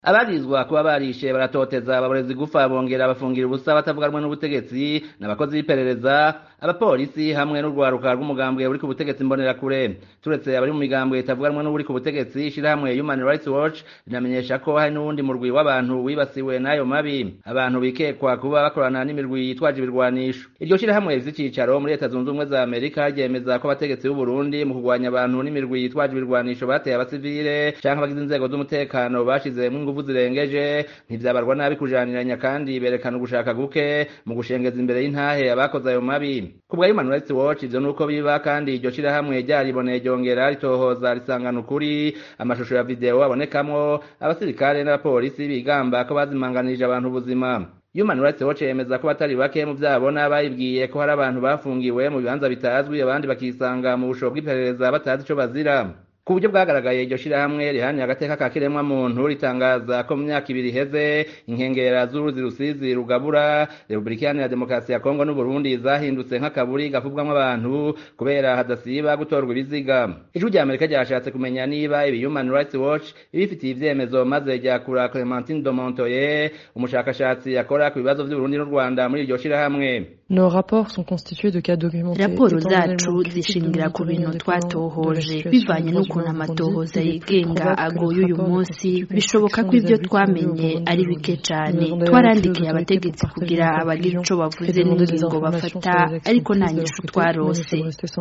abarizwa kuba barishe baratoteza ababorezi gufa bongera bafungira ubusa batavuga rumwe n'ubutegetsi n'abakozi b'iperereza abapolisi hamwe n'urwaruka rw'umugambwe uri ku butegetsi mbonerakure turetse abari mu migambwe itavuga rumwe n'uri ku butegetsi ishirahamwe Human Rights Watch rinamenyesha ko hari n'uwundi murwi w'abantu wibasiwe n'ayo mabi abantu bikekwa kuba bakorana n'imirwi yitwaje ibirwanisho iryo shirahamwe rifise icicaro muri leta zunze ubumwe za amerika ryemeza ko abategetsi b'u Burundi mu kurwanya abantu n'imirwi yitwaje ibirwanisho bateye abasivile canke abagize inzego z'umutekano bashizemwo inguvu zirengeje ntivyabarwa nabi kujaniranya kandi berekana ugushaka guke mu gushengeza imbere y'intahe abakoze ayo mabi kubwa Human Rights Watch ivyo nuko biba kandi iryo shirahamwe ryariboneye ryongera ritohoza risangana ukuri amashusho ya video abonekamwo abasirikare n'abapolisi bigamba ko bazimanganirije abantu ubuzima Human Rights Watch yemeza ko batari bake mu vyabona bayibwiye ko hari abantu bafungiwe mu bibanza bitazwi abandi bakisanga mu bushobo bw'iperereza batazi ico bazira ku buryo bwagaragaye iryo shirahamwe rihaniye agateka ka kiremwa muntu ritangaza ko mu myaka ibiri iheze inkengera z'uruzi rusizi rugabura repubulika iharanira demokarasi ya kongo n'uburundi zahindutse nk'akaburi gafubwamwo abantu kubera hadasiba gutorwa ibiziga ijwi rya amerika ryashatse kumenya niba ibi human rights watch ibifitiye ivyemezo maze ryakura clementine domontoye umushakashatsi akora ku bibazo vy'uburundi n'u rwanda muri iryo shirahamwe Nos rapports sont constitués de cas documentés. raporo zacu zishingira ku bintu twatohoje bivanye n'ukuntu amatohoza yigenga agoye uyu munsi bishoboka ko ibyo twamenye ari bike cyane twarandikiye abategetsi kugira abagira ico bavuze n'ingingo bafata ariko nta nyishu twarose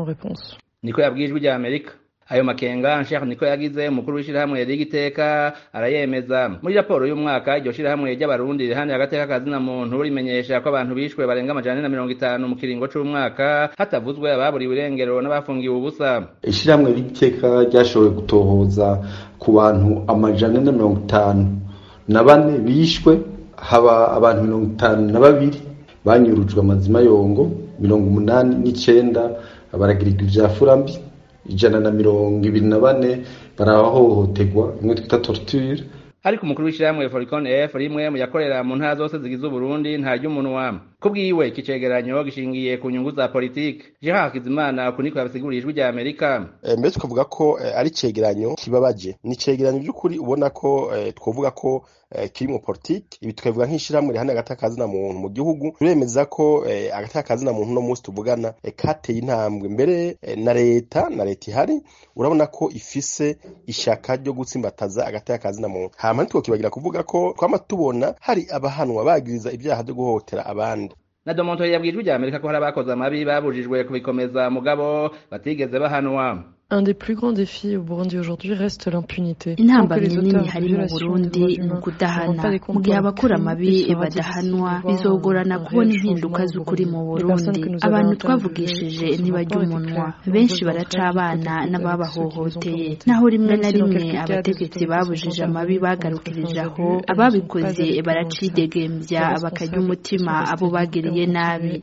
niko yabwiye ijwi rya amerika ayo makenga Ansher niko yagize umukuru w'ishirahamwe ry'igiteka arayemeza muri raporo y'umwaka iryo shirahamwe ry'abarundi rihani agateka kazina muntu rimenyesha ko abantu bishwe barenga amajana na mirongo itanu mu kiringo c'umwaka hatavuzwe ababuriwe irengero n'abafungiwe ubusa ishirahamwe ry'igiteka ryashoboye gutohoza ku bantu amajana na mirongo itanu na bane bishwe haba abantu mirongo itanu na babiri banyurujwe amazima yongo mirongo umunani n'icenda baragirirwa ivya furambi ijana na mirongo ibiri na bane barahohoterwa imwe twita torture ariko umukuru w'ishirahamwe Foricon F rimwe mu yakorera mu ntara zose zigize Uburundi nta ry'umunwa kubwiwe iki cegeranyo gishingiye ku nyungu za politike Gerard Hakizimana uku niko yabisiguriye ijwi rya Amerika e, mbere tukavuga ko e, ari cegeranyo kibabaje ni cegeranyo by'ukuri ubona ko e, twovuga ko e, kiri mu politike ibi tukavuga nk'ishirahamwe rihana agataka kazina muntu mu gihugu turemeza ko e, agataka kazina muntu no munsi tuvugana e, kateye intambwe mbere e, na leta na leta ihari urabona ko ifise ishaka ryo gutsimbataza agataka kazina muntu hama ntitwokibagira kuvuga ko twama tubona hari abahanwa bagiriza ibyaha byo guhohotera abandi na Domonto yabwiye ijwi rya Amerika ko hari abakoze amabi babujijwe kubikomeza mugabo batigeze bahanwa Un des plus grands défis au Burundi aujourd'hui reste l'impunité. intambamyi nini hari mu burundi ni ukudahana mu gihe abakora amabi badahanwa bizogorana kubona impinduka z'ukuri mu burundi abantu twavugishije ntibajya umunwa benshi baraca abana n'ababahohoteye naho rimwe na rimwe abategetsi babujije amabi bagarukirije aho ababikoze baracidegembya bakarya umutima abo bagiriye nabi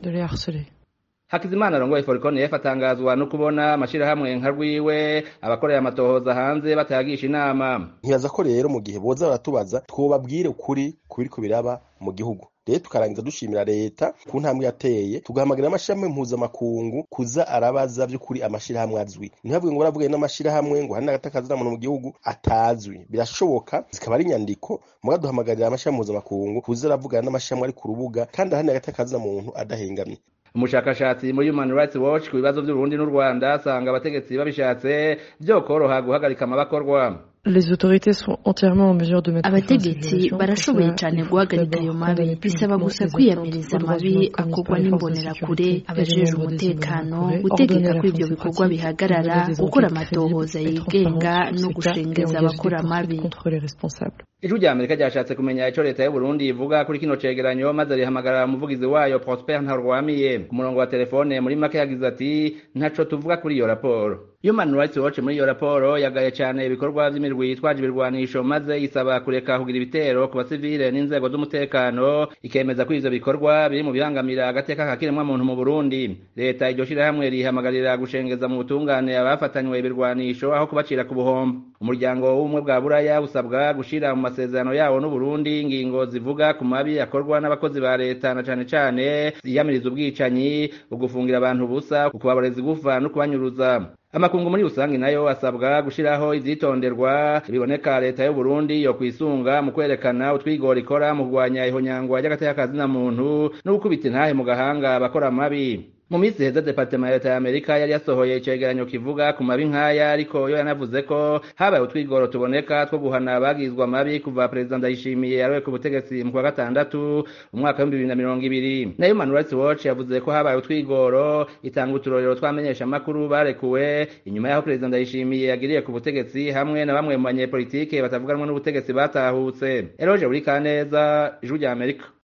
Hakizimana arongoye Foricon F atangazwa no kubona amashirahamwe nka rwiwe abakorera amatohoza hanze batayagisha inama ntibaza ko rero mu gihe boza baratubaza twobabwire ukuri kubiriko biraba mu gihugu rero tukarangiza dushimira leta ku ntambwe yateye tugahamagarira amashirahamwe mpuzamakungu kuza arabaza vy'ukuri amashirahamwe azwi ntibavuge ngo baravugaye n'amashirahamwe ngo hari n'agatakazi muntu mu gihugu atazwi birashoboka zikaba ari inyandiko muga duhamagarira amashirahamwe mpuzamakungu kuza aravugana n'amashirahamwe ari ku rubuga kandi hari n'agatakazi muntu adahengamye umushakashatsi muri Human Rights Watch ku bibazo by'Uburundi n'u Rwanda asanga abategetsi babishatse vyokoroha guhagarika amabakorwa Les autorités sont entièrement en mesure de mettre abategetsi barashoboye cyane guhagarika ayo mabi bisaba gusa kwiyamiriza amabi akorwa n'imbonerakure abajejwe umutekano gutegeka ko ibyo bikorwa bihagarara gukora amatohoza yigenga no gushengeza abakora amabi ijwi rya amerika ryashatse kumenya ico leta y'uburundi ivuga kuri kino cegeranyo maze rihamagara umuvugizi wayo prosper ntarwamiye ku murongo wa telefone muri make yagize ati ntaco tuvuga kuri iyo raporo human rights watch muri iyo raporo yagaye cane ibikorwa vy'imirwi yitwaje ibirwanisho maze isaba kureka kugira ibitero ku basivile n'inzego z'umutekano ikemeza ko ivyo bikorwa biri mu bibangamira agateka ka kiremwamuntu mu burundi leta iryo shirahamwe rihamagarira gushengeza mu butungane abafatanywe ibirwanisho aho kubacira ku buhombo umuryango w'ubumwe bwa buraya usabwa gushira mu masezerano yawo n'uburundi ingingo zivuga ku mabi akorwa n'abakozi ba leta na cane cane yiyamiriza ubwicanyi ugufungira abantu ubusa ukubaboreza igufa no kubanyuruza amakungu muri rusange nayo asabwa gushiraho ivyitonderwa biboneka leta y'u Burundi yo kwisunga mu kwerekana utwigora ikora mu kurwanya ihonyangwa ry'agateka kazina muntu no gukubita intahe mu gahanga abakora amabi mu minsi iheze departema ya leta ya amerika yari yasohoye icegeranyo kivuga ku mabi nk'aya ariko yo yanavuze ko habaye utwigoro tuboneka two guhana abagizwa amabi kuva perezida ndayishimiye yarowe ku butegetsi mu kwa gatandatu umwaka w'ibihumbi bibiri na mirongo ibiri na human rights watch yavuze ko habaye utwigoro itanga uturorero twamenyesha amakuru barekuwe inyuma y'aho perezida ndayishimiye yagiriye ku butegetsi hamwe na bamwe mu banyepolitike batavuganwa n'ubutegetsi batahutse eroje buri kaneza ijwi rya amerika